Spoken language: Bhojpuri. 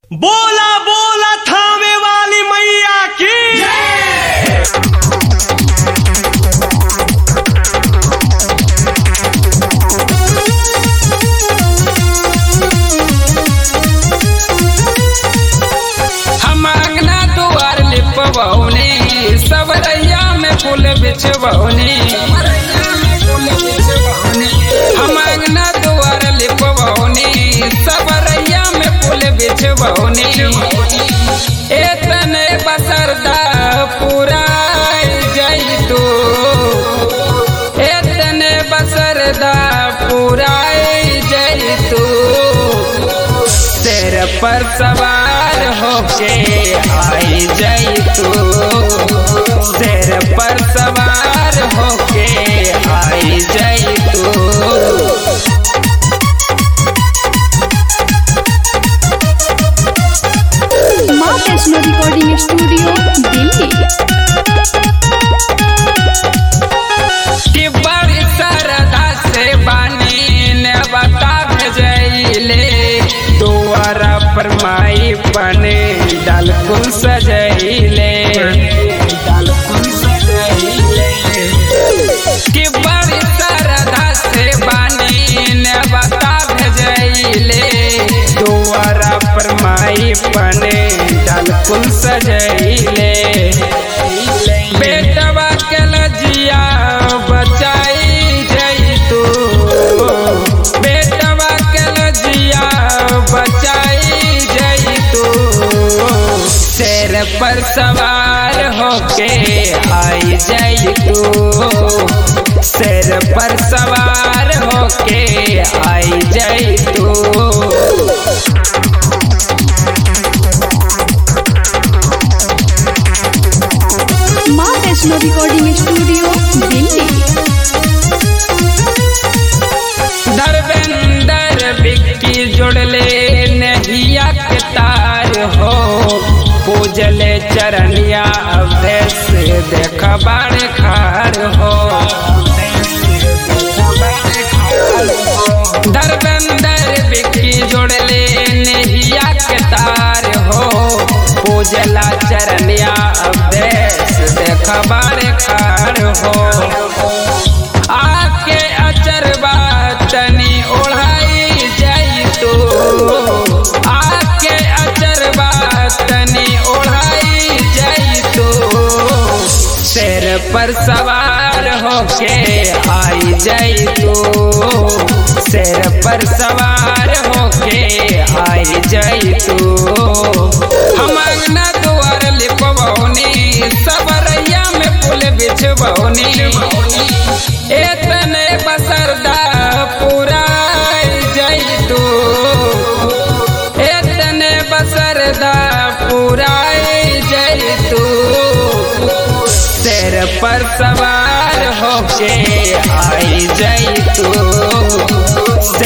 बोला बोला थामे वाली मैया की हम अंगना दुआर लिपवौनी सबरैया में फूल बिछवौनी हम अंगना दुआर लिपवौनी सबरैया में फूल बिछवौनी एतने बसरदा पूरा जैतू एतने बसरदा पूरा जैतू तेरे पर सवार होके आई जाई तू तेरे पर सवार होके आई जाई तू माँ वैष्णो रिकॉर्डिंग स्टूडियो दिल्ली कि बड़ी सरदा से बानी ने बता भेजैले दुआरा पर माई बने डाल कुल सजैले डाल कुल सजैले कि बड़ी सरदा से बानी ने बता भेजैले दुआरा पर माई बने डाल कुल सजैले बेटवा के लजिया बचाई जई तू बेटवा के लजिया बचाई जई तू शेर पर सवार होके आई जई तू शेर पर सवार होके आई जई तू माँ वैष्णो रिकॉर्डिंग स्टूडियो दिल्ली धर्मेंद्र बिक्की जुड़ले नहिया के तार हो पूजले चरनिया अवदेश देख बाड़े खार हो धर्मेंद्र बिक्की जुड़ले नहिया के तार हो पूजला चरनिया अवदेश देख बाड़े खार हो आके अचरबा तनी ओढ़ाई जाई तू आके अचरबा तनी ओढ़ाई जाई तू शेर पर सवार होके आई जाई तू शेर पर सवार होके आई जाई तू हम अंगना दुआर लिपवौनी सबरैया में फूल बिछवौनी एतने बसरदा पूरा जई तू एतने बसरदा पूरा जई तू तेरे पर सवार होके आई जई तू